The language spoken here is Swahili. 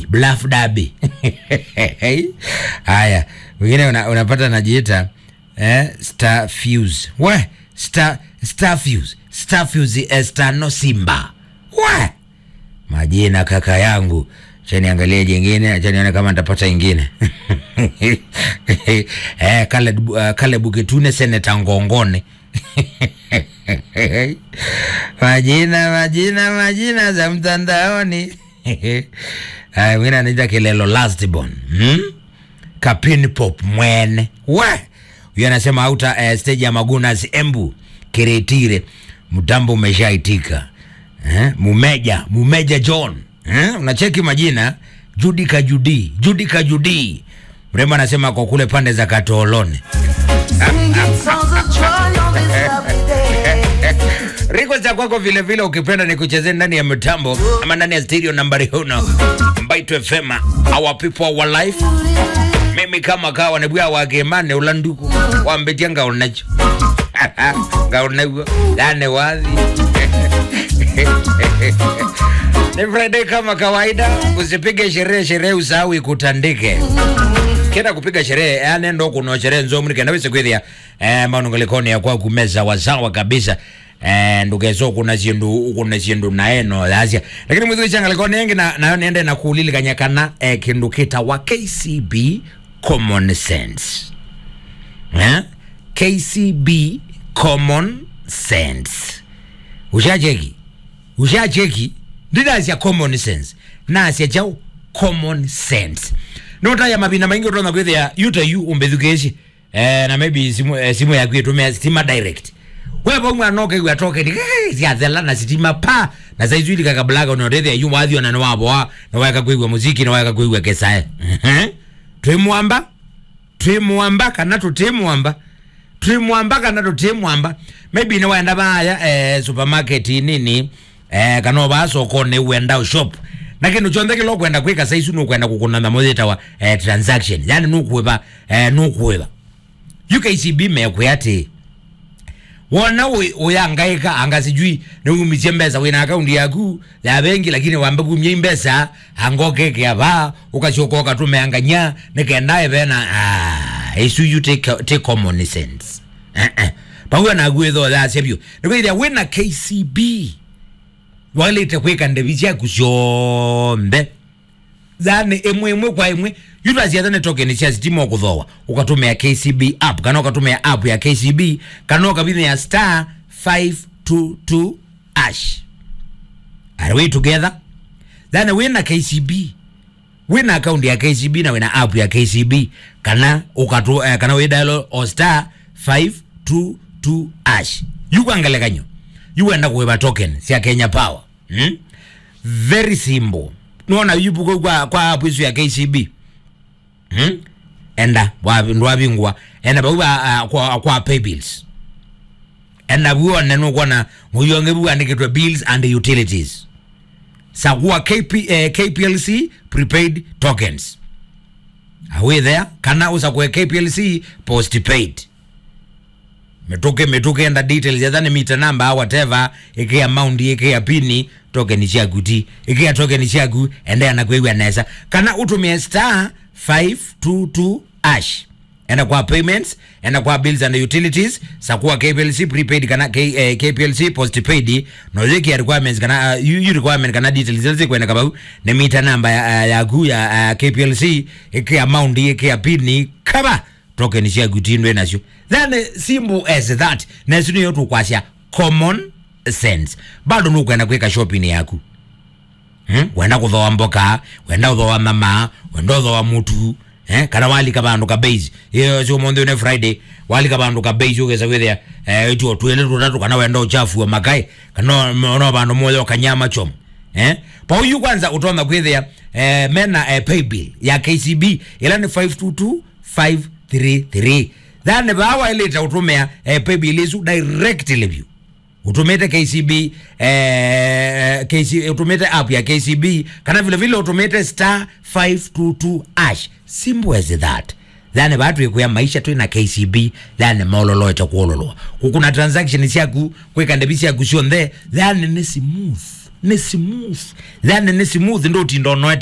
bluff dabi haya wengine una, unapata najiita eh, star fuse we star, star fuse star fuse eh, star no simba we majina kaka yangu chaniangalia jingine achanione kama nitapata ingine eh, kale, uh, kale buketune seneta ngongone majina majina majina za mtandaoni Haya, mwingine anaita kilelo lastborn hmm? kapin pop mwene we huyo anasema auta uh, stage ya magunas embu kiretire mtambo umeshaitika eh? mumeja mumeja john eh? unacheki majina judika judi judika judi mrembo anasema kwa kule pande za katolone riko za kwako vile vile ukipenda ni kuchezea ndani ya mitambo ama ndani ya stereo nambari uno mbaito fm our people our life mimi kama kawa nebwa wakemane ulanduku wambetia ngaonacho ngaonagwo gane wathi ni Friday kama kawaida, usipige sherehe sherehe, usahau ikutandike kenda kupiga sherehe yani ndo kuno sherehe nzomri kenda wese kwithia eh manungalikoni ya kwa kumeza wasawa kabisa eh ndugezo kuna zindu kuna zindu naeno lazia lakini mwithu changalikoni yengi na nayo nende na kuulilikanya kana eh, kindu kita wa KCB common sense eh KCB common sense ushacheki ushacheki ndinasya common sense nasya chao common sense notaya mavina maingi utona kwithia yuta yu umbethukeci eh, na maybe simu, eh, simu yaku itumia stima direct wevo mwana okaigua tokeni siathela na sitima pa na saizu ili kakablaga unotethia yu wathio na niwaboa na weka kuigua muziki na weka kuigua kesae twimwamba twimwamba kana tutimwamba twimwamba kana tutimwamba maybe niwenda vaya eh, supermarket nini eh, kana ova sokoni wenda shop na kindu chonthe kilo kwenda kwika saisu nukwenda kukunana muthita wa eh, transaction yani nukwiva eh, nukwiva UKCB mekwe ati wona uyangaika anga sijui niumisie mbesa wina akaunti yaku ya bengi lakini wambe kumye mbesa angokeke ava ukachoka ukatumeanganya nikendae vena ah, isu you take, take common sense eh, eh. pauyo nagwitho thasebio nikwithia wina KCB walite kwika ndevi ciaku cionthe thani imwe imwe kwa imwe yutwaciatha ni tokeni cia sitima ukuthoa ukatumia KCB app kana ukatumia app ya KCB kana ukavithia star 522 ash are we together thani wina KCB wina account ya KCB na wina app ya KCB kana ukatu eh, kana widalo o star 522 ash yukwangele kanyo yuwenda kuiva token cia Kenya Power hmm? very simple nona yupuko kwa kwa app isu ya KCB hmm? enda ndwavingwa enda pauva uh, kwa, kwa pay bills enda vuone nukwona nguyonge vuandikitwe bills and utilities sakuwa KP, eh, KPLC prepaid tokens are we there kana usakue KPLC postpaid mituke mituke enda details yathani mita number whatever iki amount iki ya pini token ciaku ti iki ya token ciaku enda na kwigwa nesa kana utumie star 522 ash enda kwa payments enda kwa bills and utilities sakuwa KPLC prepaid kana K, eh, KPLC postpaid no ziki requirements kana uh, you, you requirement kana details zile kwenda kabau ne mita number ya, ya, ya, ya uh, KPLC iki amount iki ya pini kaba token ciaku tindwe nacio then simple as that nacio niyo tukwasya common sense bado nukwenda kwika shopping yaku hmm? wenda kuthoa mboka wenda kuthoa mama wenda kuthoa mutu eh? kana walika bandu ka base iyo cio monthe ne friday walika bandu ka base ugeza withia eh, tuo twele tutatu kana wenda uchafu wa makai kana no bandu moyo kanyama chom eh? pa uyu kwanza utona kwithia eh, mena eh, pay bill ya KCB ila ni 522 533 thani vawa ilita utumia eh, pay bill isu directly view utumite KCB eh, KC, utumite app ya KCB kana vile vile utumite star 522 ash simple as that thani vatu ikuya maisha tu na KCB thani maulolo ita kuololoa kukuna transaction ciaku kwika ndebi ciaku cionthe thani ni smooth ni smooth thani ni smooth ndo tindonoete